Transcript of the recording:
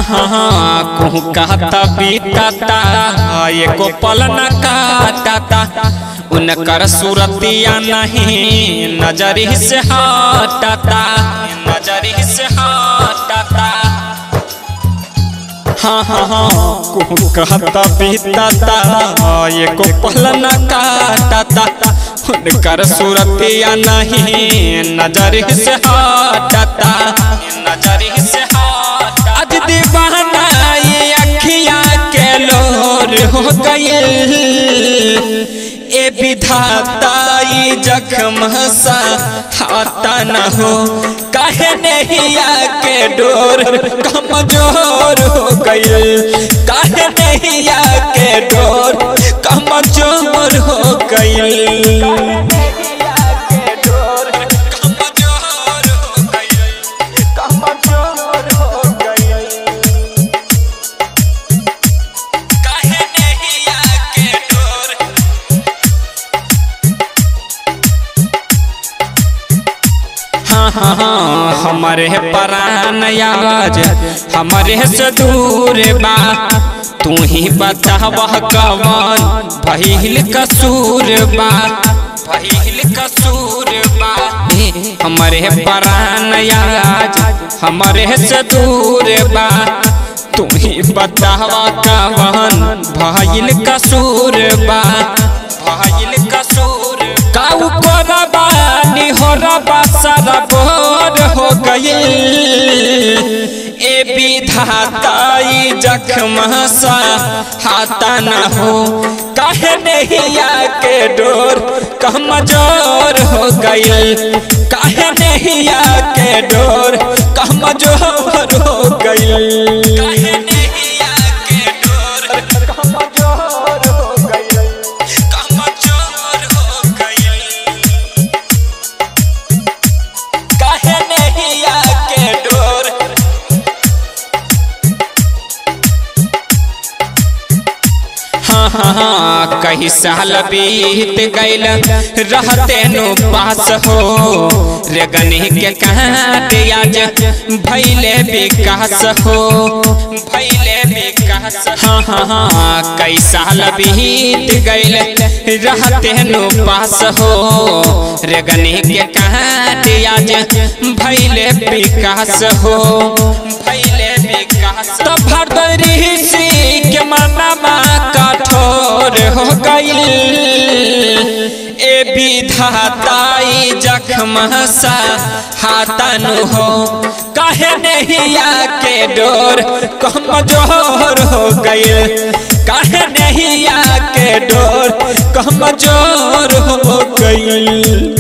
हाँ हाँ कहूँ कहता बीतता एको पल न काटता उनकर सूरतिया नहीं नजरी से हटता नजरी से हटता हाँ हाँ हाँ कहूँ कहता बीतता एको पल न काटता उनकर सूरतिया नहीं नजरी से हटता नजरी से हटता आज दीवाना ये अखियाँ के लोर हो गई ए विधाता ये जख्म सा हाथा न हो काहे नहीं आके डोर कमजोर हो गई काहे नहीं आके डोर कमजोर हो गई काहे नहीं आके डोर हाँ हाँ हाँ हमारे परान आज हमारे से दूर बा तू ही बता वह कवन भइल कसूर बा भइल कसूर बा ए, हमारे परान आज हमारे से दूर बा तू ही बतावा कवन भइल कसूर बा भइल कसूर काऊ कोरबा निहोरबा सारा बोर हो गई ए विधाता ई जख्म सा हाथा न हो काहे नहीं आके डोर कमजोर हो गई काहे नहीं आके डोर कमजोर हो गई काहे नहीं आके डोर कमजोर हो गई कमजोर हो गई काहे नहीं आके डोर हाँ हाँ हाँ कई साल बीत गईल रहते नु पास हो रे गनी के काट आज भैले विकास हो भैले विकास हाँ हाँ हाँ कई साल बीत गईल रहते नु पास हो रे गनी के काट आज भैले विकास हो भैले विकास तो भरदरी सी के मनमा कठोर हो गई ए विधाताई जख्म सा हाथन हो काहे नहीं आके डोर कमजोर हो गई काहे नहीं आके डोर कमजोर हो गई